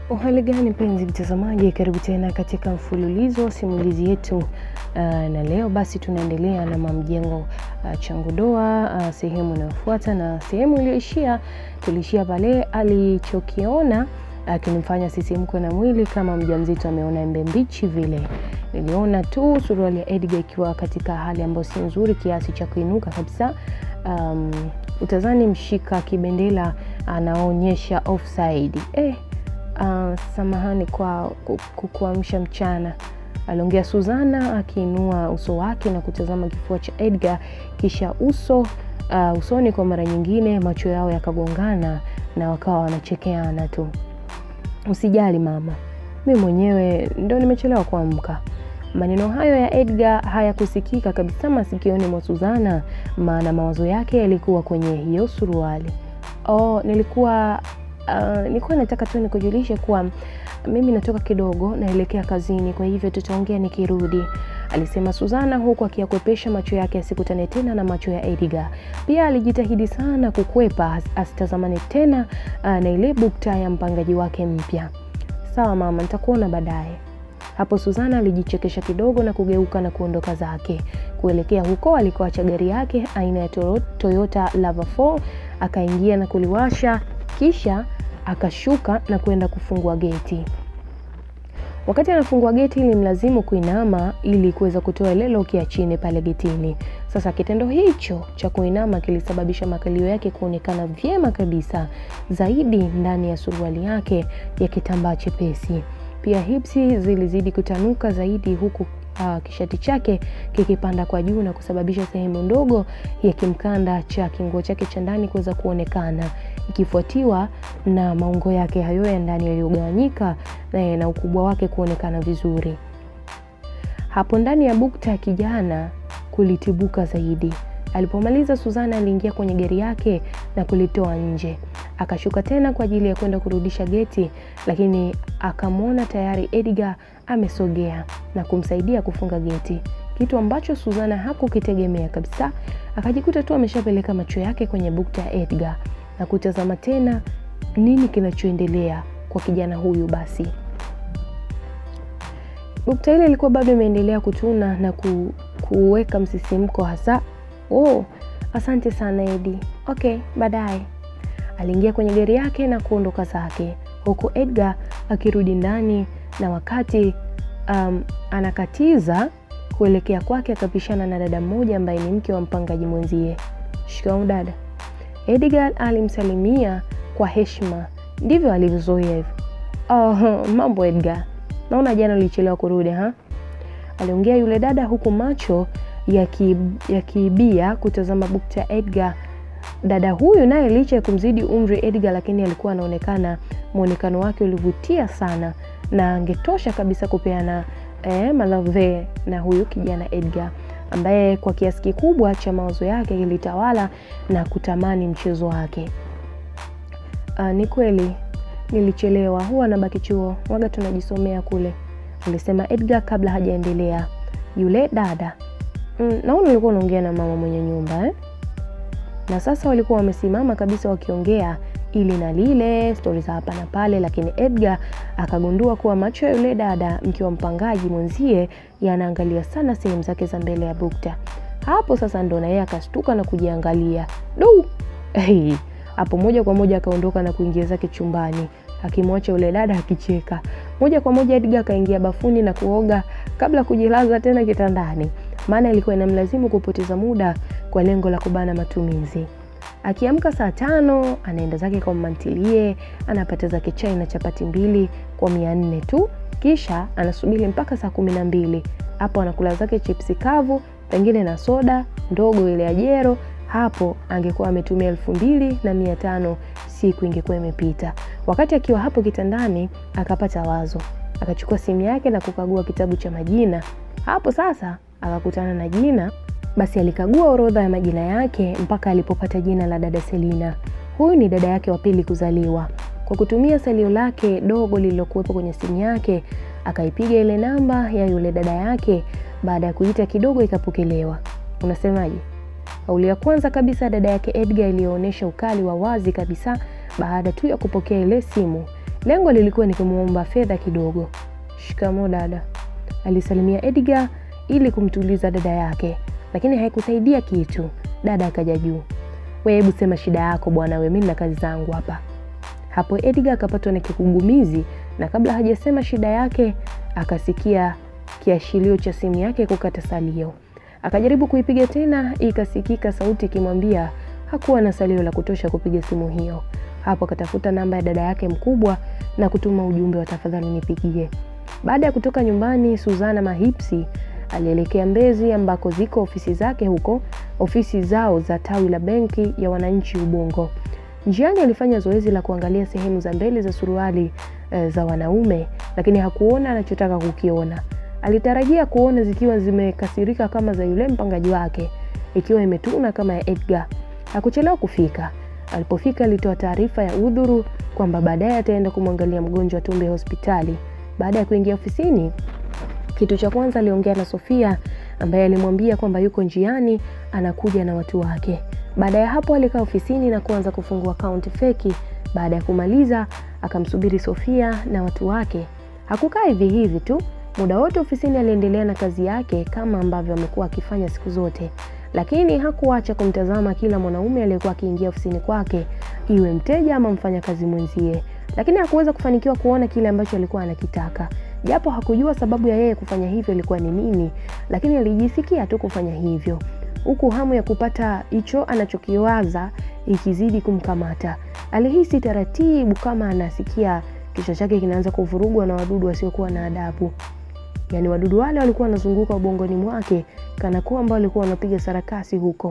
Uhali gani mpenzi mtazamaji, karibu tena katika mfululizo wa simulizi yetu uh, na leo basi tunaendelea na Mamjengo uh, Changu Doa uh, sehemu inayofuata, na sehemu iliyoishia tuliishia pale alichokiona akinimfanya uh, sisimko na mwili kama mjamzito ameona embe mbichi vile. Niliona tu suruali ya Edgar ikiwa katika hali ambayo si nzuri kiasi cha kuinuka kabisa. Um, utazani mshika kibendela anaonyesha offside eh, Uh, samahani kwa kukuamsha mchana, aliongea Suzana akiinua uso wake na kutazama kifua cha Edgar, kisha uso uh, usoni kwa mara nyingine, macho yao yakagongana na wakawa wanachekeana tu. Usijali mama, mi mwenyewe ndo nimechelewa kuamka. Maneno hayo ya Edgar hayakusikika kabisa masikioni mwa Suzana, maana mawazo yake yalikuwa kwenye hiyo suruali. Oh, nilikuwa Uh, nilikuwa nataka tu nikujulishe kuwa mimi natoka kidogo naelekea kazini, kwa hivyo tutaongea nikirudi, alisema Suzana huku akiyakwepesha macho yake asikutane tena na macho ya Edgar. Pia alijitahidi sana kukwepa asitazamane tena uh, na ile bukta ya mpangaji wake mpya. Sawa mama, nitakuona baadaye. Hapo Suzana alijichekesha kidogo na kugeuka na kuondoka zake kuelekea huko alikoacha gari yake aina ya Toyota Lava 4 akaingia na kuliwasha kisha akashuka na kwenda kufungua geti. Wakati anafungua geti, ilimlazimu kuinama ili kuweza kutoa ile loki ya chini pale getini. Sasa kitendo hicho cha kuinama kilisababisha makalio yake kuonekana vyema kabisa zaidi ndani ya suruali yake ya kitambaa chepesi. Pia hipsi zilizidi kutanuka zaidi huku uh, kishati chake kikipanda kwa juu na kusababisha sehemu ndogo ya kimkanda cha kinguo chake cha ndani kuweza kuonekana ikifuatiwa na maungo yake hayo ya ndani yaliyogawanyika na, na ukubwa wake kuonekana vizuri. Hapo ndani ya bukta ya kijana kulitibuka zaidi. Alipomaliza, Suzana aliingia kwenye gari yake na kulitoa nje. Akashuka tena kwa ajili ya kwenda kurudisha geti, lakini akamwona tayari Edgar amesogea na kumsaidia kufunga geti, kitu ambacho Suzana hakukitegemea kabisa. Akajikuta tu ameshapeleka macho yake kwenye bukta ya Edgar na kutazama tena nini kinachoendelea kwa kijana huyu. Basi bukta ile ilikuwa bado imeendelea kutuna na ku, kuweka msisimko hasa. Oh, asante sana Edi. Okay, baadaye. Aliingia kwenye gari yake na kuondoka zake, huku Edgar akirudi ndani, na wakati um, anakatiza kuelekea kwake akapishana na dada mmoja ambaye ni mke wa mpangaji mwenzie. Shikamoo dada. Edgar alimsalimia kwa heshima, ndivyo alivyozoea hivyo. Oh, mambo Edgar, naona jana ulichelewa kurudi ha? Aliongea yule dada huku macho yakiibia ya kutazama bukta ya Edgar. Dada huyu naye licha ya kumzidi umri Edgar, lakini alikuwa anaonekana mwonekano wake ulivutia sana na angetosha kabisa kupeana eh, malave na huyu kijana Edgar ambaye kwa kiasi kikubwa cha mawazo yake kilitawala na kutamani mchezo wake. Uh, ni kweli nilichelewa, huwa nabaki chuo, waga tunajisomea kule, alisema Edgar kabla hajaendelea. Yule dada mm, naona ulikuwa unaongea na mama mwenye nyumba eh? Na sasa walikuwa wamesimama kabisa wakiongea ili na lile stori za hapa na pale, lakini Edgar akagundua kuwa macho ya yule dada mke wa mpangaji mwenzie yanaangalia sana sehemu zake za mbele ya bukta. Hapo sasa ndo na yeye akastuka na kujiangalia du hey. Hapo moja kwa moja akaondoka na kuingia zake chumbani akimwacha yule dada akicheka. Moja kwa moja Edgar akaingia bafuni na kuoga kabla kujilaza tena kitandani, maana ilikuwa inamlazimu kupoteza muda kwa lengo la kubana matumizi. Akiamka saa tano anaenda zake kwa mantilie, anapata zake chai na chapati mbili kwa mia nne tu, kisha anasubiri mpaka saa kumi na mbili hapo anakula zake chipsi kavu pengine na soda ndogo ile ya jero. Hapo angekuwa ametumia elfu mbili na mia tano siku ingekuwa imepita. Wakati akiwa hapo kitandani, akapata wazo, akachukua simu yake na kukagua kitabu cha majina. Hapo sasa akakutana na jina basi alikagua orodha ya majina yake mpaka alipopata jina la dada Selina. Huyu ni dada yake wa pili kuzaliwa. Kwa kutumia salio lake dogo lililokuwepo kwenye simu yake, akaipiga ile namba ya yule dada yake. Baada ya kuita kidogo, ikapokelewa. Unasemaje? Kauli ya kwanza kabisa dada yake Edgar iliyoonyesha ukali wa wazi kabisa baada tu ya kupokea ile simu Lengo lilikuwa ni kumwomba fedha kidogo. Shikamo dada, alisalimia Edgar ili kumtuliza dada yake, lakini haikusaidia kitu. Dada akaja juu, we, hebu sema shida yako bwana, we, mimi na kazi zangu hapa. Hapo Edgar akapatwa na kigugumizi, na kabla hajasema shida yake akasikia kiashirio cha simu yake kukata salio. Akajaribu kuipiga tena, ikasikika sauti ikimwambia hakuwa na salio la kutosha kupiga simu hiyo. Hapo akatafuta namba ya dada yake mkubwa na kutuma ujumbe wa tafadhali nipigie. Baada ya kutoka nyumbani, Suzana Mahipsi alielekea Mbezi ambako ziko ofisi zake huko, ofisi zao za tawi la benki ya wananchi Ubungo. Njiani alifanya zoezi la kuangalia sehemu za mbele za suruali e, za wanaume, lakini hakuona anachotaka kukiona. Alitarajia kuona zikiwa zimekasirika kama za yule mpangaji wake, ikiwa imetuna kama ya Edgar. Hakuchelewa kufika. Alipofika alitoa taarifa ya udhuru kwamba baadaye ataenda kumwangalia mgonjwa Tumbe hospitali. Baada ya kuingia ofisini, kitu cha kwanza aliongea na Sofia ambaye alimwambia kwamba yuko njiani anakuja na watu wake. Baada ya hapo alikaa ofisini na kuanza kufungua akaunti feki. Baada ya kumaliza, akamsubiri Sofia na watu wake. Hakukaa hivi hivi tu, muda wote ofisini aliendelea na kazi yake kama ambavyo amekuwa akifanya siku zote, lakini hakuacha kumtazama kila mwanaume aliyekuwa akiingia ofisini kwake, iwe mteja ama mfanyakazi mwenzie, lakini hakuweza kufanikiwa kuona kile ambacho alikuwa anakitaka, japo hakujua sababu ya yeye kufanya hivyo ilikuwa ni nini, lakini alijisikia tu kufanya hivyo huku hamu ya kupata hicho anachokiwaza ikizidi kumkamata. Alihisi taratibu kama anasikia kichwa chake kinaanza kuvurugwa na wadudu wasiokuwa na adabu. Yaani wadudu wale walikuwa wanazunguka ubongoni mwake kana kwamba walikuwa wanapiga sarakasi huko.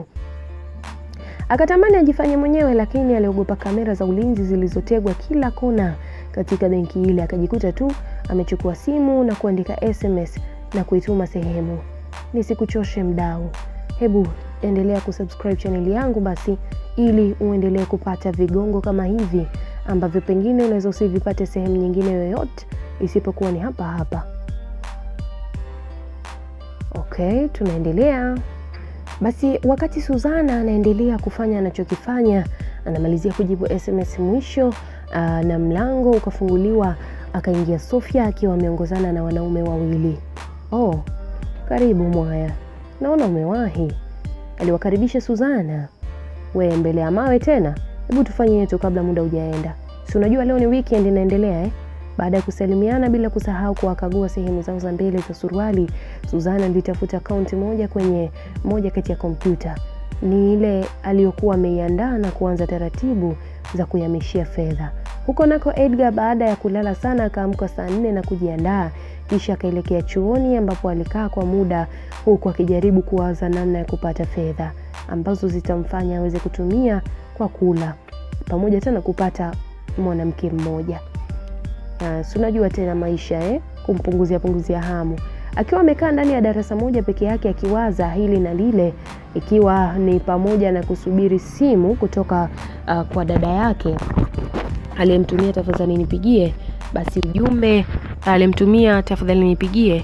Akatamani ajifanye mwenyewe, lakini aliogopa kamera za ulinzi zilizotegwa kila kona katika benki ile. Akajikuta tu amechukua simu na kuandika SMS na kuituma sehemu. Nisikuchoshe mdau, hebu endelea kusubscribe chaneli yangu basi, ili uendelee kupata vigongo kama hivi ambavyo pengine unaweza usivipate sehemu nyingine yoyote isipokuwa ni hapa hapa. Okay, tunaendelea basi. Wakati Suzana anaendelea kufanya anachokifanya, anamalizia kujibu SMS mwisho, aa, na mlango ukafunguliwa, akaingia Sofia akiwa ameongozana na wanaume wawili. Oh, karibu Mwaya, naona umewahi, aliwakaribisha Suzana. We mbele ya mawe tena, hebu tufanye yetu kabla muda hujaenda, si unajua leo ni weekend inaendelea eh? Baada ya kusalimiana bila kusahau kuwakagua sehemu zao za mbele za suruali, Suzana alitafuta akaunti moja kwenye moja kati ya kompyuta, ni ile aliyokuwa ameiandaa na kuanza taratibu za kuhamishia fedha. Huko nako Edgar baada ya kulala sana akaamka saa nne na kujiandaa, kisha akaelekea chuoni ambapo alikaa kwa muda, huku akijaribu kuwaza namna ya kupata fedha ambazo zitamfanya aweze kutumia kwa kula pamoja tena kupata mwanamke mmoja. Uh, si unajua tena maisha eh? Kumpunguzia punguzia hamu. Akiwa amekaa ndani ya darasa moja peke yake akiwaza hili na lile, ikiwa ni pamoja na kusubiri simu kutoka uh, kwa dada yake aliyemtumia tafadhali nipigie. Basi ujumbe alimtumia tafadhali nipigie,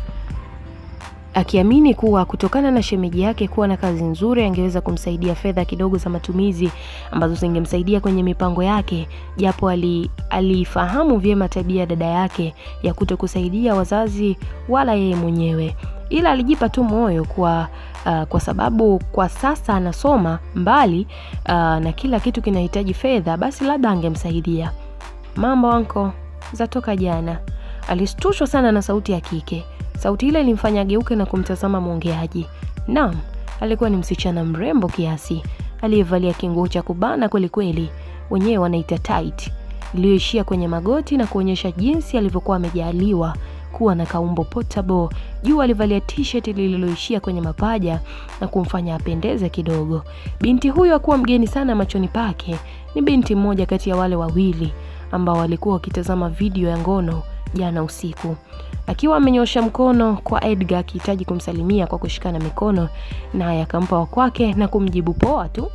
akiamini kuwa kutokana na shemeji yake kuwa na kazi nzuri angeweza kumsaidia fedha kidogo za matumizi ambazo zingemsaidia kwenye mipango yake, japo alifahamu ali vyema tabia ya dada yake ya kuto kusaidia wazazi wala yeye mwenyewe, ila alijipa tu moyo kwa uh, kwa sababu kwa sasa anasoma mbali uh, na kila kitu kinahitaji fedha, basi labda angemsaidia. Mambo anko zatoka jana. Alishtushwa sana na sauti ya kike. Sauti ile ilimfanya ageuke na kumtazama mwongeaji. Naam, alikuwa ni msichana mrembo kiasi aliyevalia kinguo cha kubana kweli kweli, wenyewe wanaita tight, iliyoishia kwenye magoti na kuonyesha jinsi alivyokuwa amejaliwa kuwa na kaumbo portable. Juu alivalia t-shirt lililoishia kwenye mapaja na kumfanya apendeze kidogo. Binti huyo hakuwa mgeni sana machoni pake. Ni binti mmoja kati ya wale wawili ambao walikuwa wakitazama video ya ngono jana usiku. Akiwa amenyosha mkono kwa Edgar akihitaji kumsalimia kwa kushikana mikono, naye akampa wa kwake na kumjibu poa tu.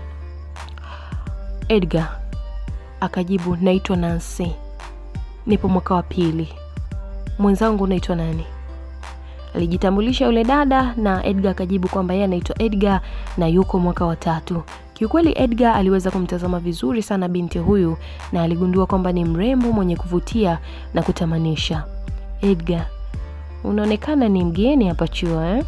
Edgar akajibu, naitwa Nancy, nipo mwaka wa pili. Mwenzangu unaitwa nani? Alijitambulisha yule dada, na Edgar akajibu kwamba yeye anaitwa Edgar na yuko mwaka wa tatu. Kiukweli Edgar aliweza kumtazama vizuri sana binti huyu na aligundua kwamba ni mrembo mwenye kuvutia na kutamanisha. Edgar, unaonekana ni mgeni hapa chuo eh?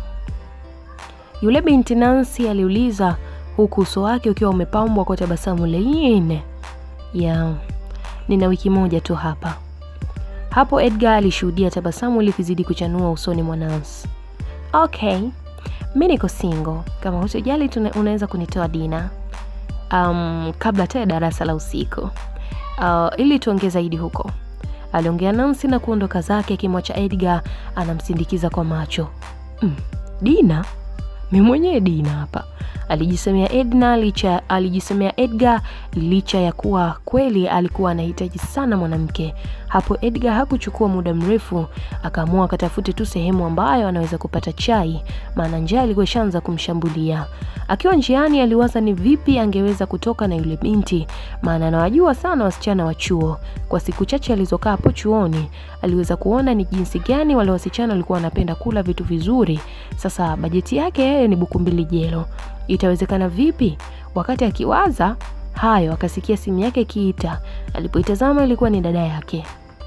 Yule binti Nancy aliuliza huku uso wake ukiwa umepambwa kwa tabasamu laini. Ya, nina wiki moja tu hapa. Hapo Edgar alishuhudia tabasamu likizidi kuchanua usoni mwa Nancy. Okay, mi niko single. Kama hutojali unaweza kunitoa dina um, kabla hata ya darasa la usiku uh, ili tuongee zaidi huko, aliongea Nancy na kuondoka zake, akimwacha Edgar anamsindikiza kwa macho. Mm, dina mi mwenyewe dina hapa, alijisemea Edna licha, alijisemea Edgar licha ya kuwa kweli alikuwa anahitaji sana mwanamke. Hapo Edgar hakuchukua muda mrefu, akaamua akatafute tu sehemu ambayo anaweza kupata chai, maana njaa ilikuwa ishaanza kumshambulia. Akiwa njiani, aliwaza ni vipi angeweza kutoka na yule binti, maana anawajua sana wasichana wa chuo. Kwa siku chache alizokaa hapo chuoni, aliweza kuona ni jinsi gani wale wasichana walikuwa wanapenda kula vitu vizuri. Sasa bajeti yake yeye ni buku mbili jelo, itawezekana vipi? Wakati akiwaza hayo, akasikia simu yake ikiita. Alipoitazama ilikuwa ni dada yake.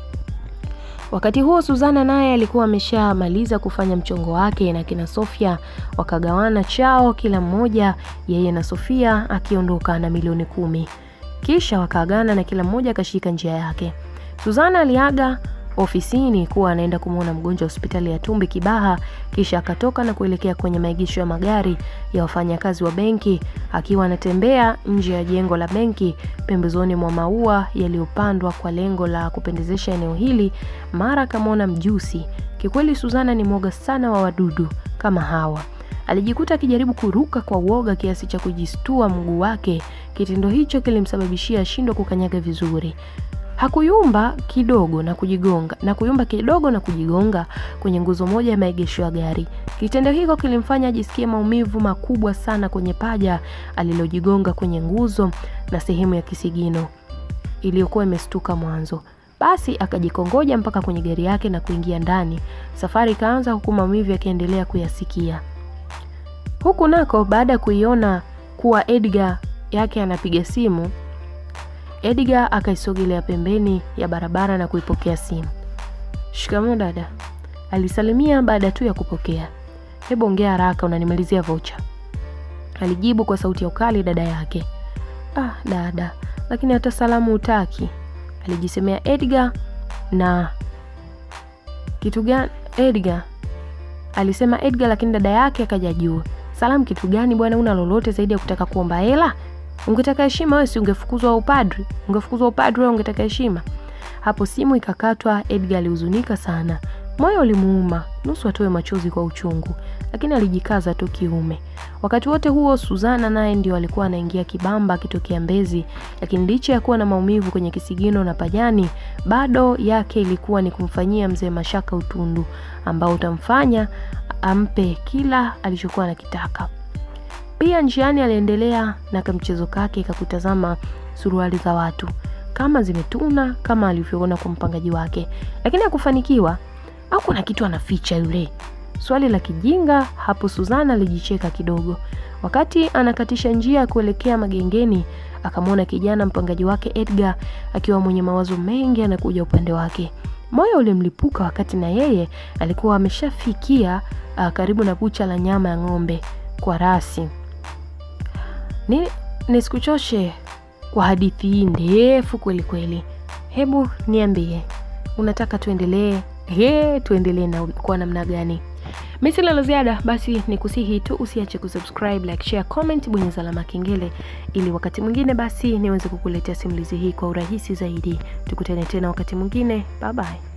Wakati huo Suzana naye alikuwa ameshamaliza kufanya mchongo wake na kina Sofia, wakagawana chao kila mmoja, yeye na Sofia akiondoka na milioni kumi. Kisha wakaagana na kila mmoja akashika njia yake. Suzana aliaga ofisini kuwa anaenda kumwona mgonjwa hospitali ya Tumbi Kibaha, kisha akatoka na kuelekea kwenye maegesho ya magari ya wafanyakazi wa benki, akiwa anatembea nje ya jengo la benki pembezoni mwa maua yaliyopandwa kwa lengo la kupendezesha eneo hili. Mara akamwona mjusi. Kikweli Suzana ni mwoga sana wa wadudu kama hawa. Alijikuta akijaribu kuruka kwa uoga kiasi cha kujistua mguu wake. Kitendo hicho kilimsababishia ashindwe kukanyaga vizuri. Hakuyumba kidogo na kujigonga na kuyumba kidogo na kujigonga kwenye nguzo moja ya maegesho ya gari. Kitendo hiko kilimfanya ajisikie maumivu makubwa sana kwenye paja alilojigonga kwenye nguzo na sehemu ya kisigino iliyokuwa imestuka mwanzo. Basi akajikongoja mpaka kwenye gari yake na kuingia ndani. Safari ikaanza huku maumivu yakiendelea kuyasikia. Huku nako baada ya kuiona kuwa Edgar yake anapiga simu Edgar akaisogelea pembeni ya barabara na kuipokea simu. Shikamoo dada, alisalimia baada tu ya kupokea. Hebu ongea haraka, unanimalizia vocha, alijibu kwa sauti ya ukali dada yake. Ah dada, lakini hata salamu hutaki, alijisemea Edgar. Na kitu gani Edgar? Alisema Edgar, lakini dada yake akaja juu. Salamu kitu gani bwana, una lolote zaidi ya kutaka kuomba hela? Ungetaka heshima wewe, si ungefukuzwa upadri? Ungefukuzwa upadri wewe, ungetaka heshima? Hapo simu ikakatwa. Edgar alihuzunika sana, moyo ulimuuma, nusu atoe machozi kwa uchungu, lakini alijikaza tu kiume. Wakati wote huo Suzana naye ndio alikuwa anaingia Kibamba akitokea Mbezi, lakini licha ya kuwa na maumivu kwenye kisigino na pajani, bado yake ilikuwa ni kumfanyia mzee Mashaka utundu ambao utamfanya ampe kila alichokuwa anakitaka. Pia njiani aliendelea na kamchezo kake kakutazama suruali za watu kama zimetuna kama alivyoona kwa mpangaji wake, lakini hakufanikiwa. Au kuna kitu anaficha yule? Swali la kijinga hapo. Suzana alijicheka kidogo. Wakati anakatisha njia kuelekea magengeni, akamwona kijana mpangaji wake Edgar akiwa mwenye mawazo mengi anakuja upande wake. Moyo ulimlipuka wakati na yeye alikuwa ameshafikia uh, karibu na bucha la nyama ya ng'ombe kwa rasi. Ni nisikuchoshe kwa hadithi hii ndefu kweli kweli. Hebu niambie, unataka tuendelee? He, tuendelee na kwa namna gani? Mimi sina la ziada, basi ni kusihi tu usiache kusubscribe, like, share, comment, bonyeza alama kengele ili wakati mwingine basi niweze kukuletea simulizi hii kwa urahisi zaidi. Tukutane tena wakati mwingine. Bye bye.